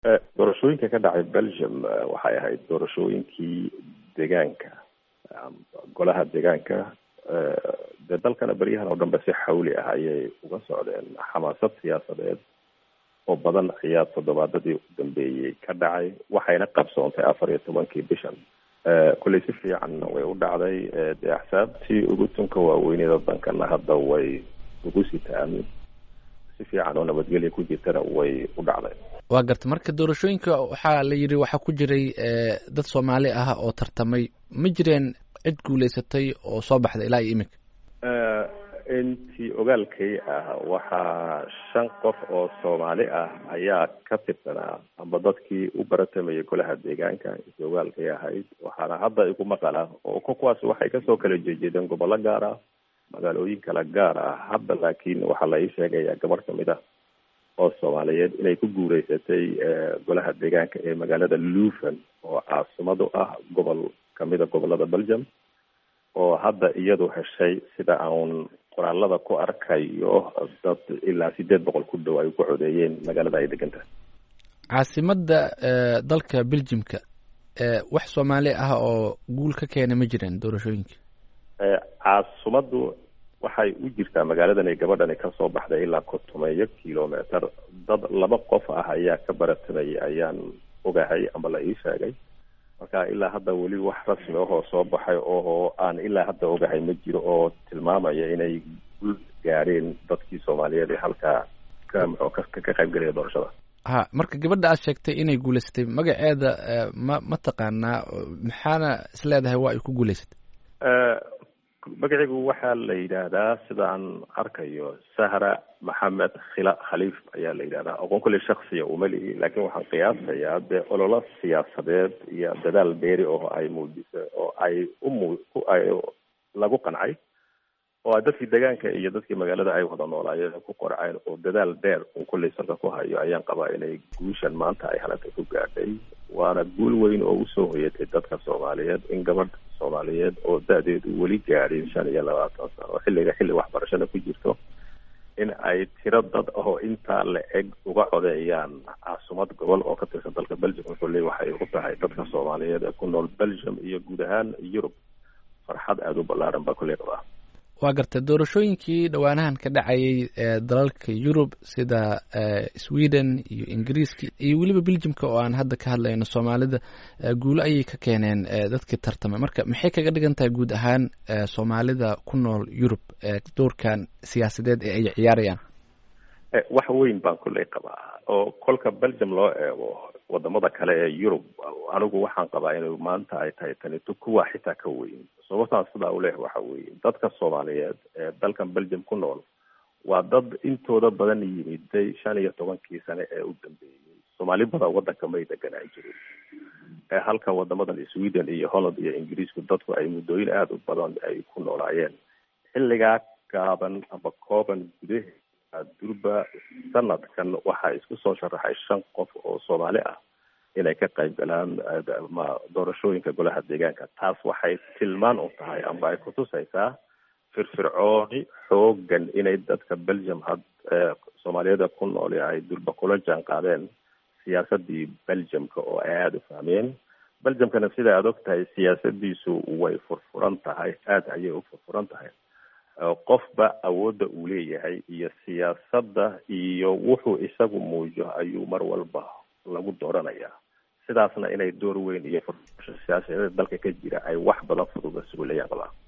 doorashooyinka ka dhacay belgium waxay ahayd doorashooyinkii deegaanka golaha deegaanka dee dalkana beryahan oo dhanbe si xawli ah ayay uga socdeen xamaasad siyaasadeed oo badan ayaa toddobaadadii u dambeeyey ka dhacay waxayna qabsoontay afar iyo tobankii bishan kolley si fiicanna way u dhacday dee axsaabtii ugu tunka waaweyneda dankana hadda way ugu sitaan si fiican oo nabadgelya ku jirtana way u dhacday waa garta marka doorashooyinka waxaa la yidhi waxaa ku jiray dad soomaali ah oo tartamay ma jireen cid guulaysatay oo soo baxda ilaa iyo iminka intii ogaalkay ah waxaa shan qof oo soomaali ah ayaa ka tirsanaa amba dadkii u baratamayay golaha deegaanka intii ogaalkay ahayd waxaana hadda igu maqala oo kuwaas waxay kasoo kala jeejeedeen gobollo gaar ah magaalooyin kala gaar ah hadda laakiin waxaa la ii sheegaya gabarh kamid ah oo soomaaliyeed inay ku guureysatay golaha deegaanka ee magaalada luven oo caasimadu ah gobol kamida gobolada belgium oo hadda iyadu heshay sida aan qoraalada ku arkayo dad ilaa sideed boqol ku dhow ay ku codeeyeen magaalada ay degan tahay caasimada dalka belgiumka wax soomaali ah oo guul ka keena ma jiraan doorashooyinka caasimadu waxay u jirtaa magaaladan ay gabadhani kasoo baxday ilaa kontomeeyo kilometer dad laba qof ah ayaa ka baratamayay ayaan ogahay ama la ii sheegay marka ilaa hadda weli wax rasmi ahoo soo baxay oo aan ilaa hadda ogahay ma jiro oo tilmaamaya inay gul gaadheen dadkii soomaaliyeed ee halkaa ka muxuu ka ka qaybgelaya doorashada ha marka gabadha aad sheegtay inay guulaysatay magaceeda ma ma taqaanaa maxaana is leedahay waa ay ku guulaysatay magaciigu waxaa la yidhaahdaa sida aan arkayo sahra maxamed khila khaliif ayaa la yidhahdaa aqoon kulli shaksiya uma lihi laakiin waxaan qiyaasayaa dee ololo siyaasadeed iyo dadaal dheeri oo ay muujisay oo ay umu ay lagu qancay oo dadkii deegaanka iyo dadkii magaalada ay wada noolaayeen ku qorceen oo dadaal dheer un kullay salka ku hayo ayaan qabaa inay guushan maanta ay halanta ku gaadhay waana guul weyn oo usoo hoyatay dadka soomaaliyeed in gabadh soomaaliyeed oo da-deedu weli gaadhin shan iyo labaatan sano oo xilliga xilli waxbarashada ku jirto in ay tiro dad ahoo intaa la eg uga codeeyaan caasumad gobol oo ka tirsan dalka belgium wuxuu leey waxay u tahay dadka soomaaliyeed ee ku nool belgium iyo guud ahaan yurub farxad aada u ballaaran baa kulley qabaa waa gartay doorashooyinkii dhowaanahan ka dhacayay ee dalalka yurub sida sweden iyo ingiriiska iyo weliba belgiumka oo aan hadda ka hadlayno soomaalida guulo ayay ka keeneen dadkii tartamay marka maxay kaga dhigan tahay guud ahaan soomaalida ku nool yurub doorkan siyaasadeed ee ay ciyaarayaan wax weyn baan kulley qabaa oo kolka belgium loo eego wadamada kale ee yurub anigu waxaan qabaa inay maanta ay tahay tanito kuwa xitaa ka weyn sababtaan sidaa u leh waxa weeye dadka soomaaliyeed ee dalkan belgium ku nool waa dad intooda badan yimiday shan iyo tobankii sane ee u dambeeyey soomaali badan wadanka may deganaan jirin ee halka wadamadan sweden iyo holland iyo ingiriisku dadku ay muddooyin aada u badan ay ku noolaayeen xilligaa gaaban ama kooban gudaheeda durba sanadkan waxaa isku soo sharaxay shan qof oo soomaali ah inay ka qayb galaan ma doorashooyinka golaha deegaanka taas waxay tilmaan u tahay amba ay kutusaysaa firfircooni xoogan inay dadka belgium had soomaaliyada ku nool ay durba kula jaan qaadeen siyaasadii belgiumka oo ay aada u fahmeen belgiumkana sida aada og tahay siyaasadiisu way furfuran tahay aada ayay u furfuran tahay qofba awoodda uu leeyahay iyo siyaasadda iyo wuxuu isagu muujo ayuu mar walba lagu dooranayaa sidaasna inay door weyn iyo furfurasho siyaasadeed dalka ka jira ay wax badan fududa sugulayaan qabaa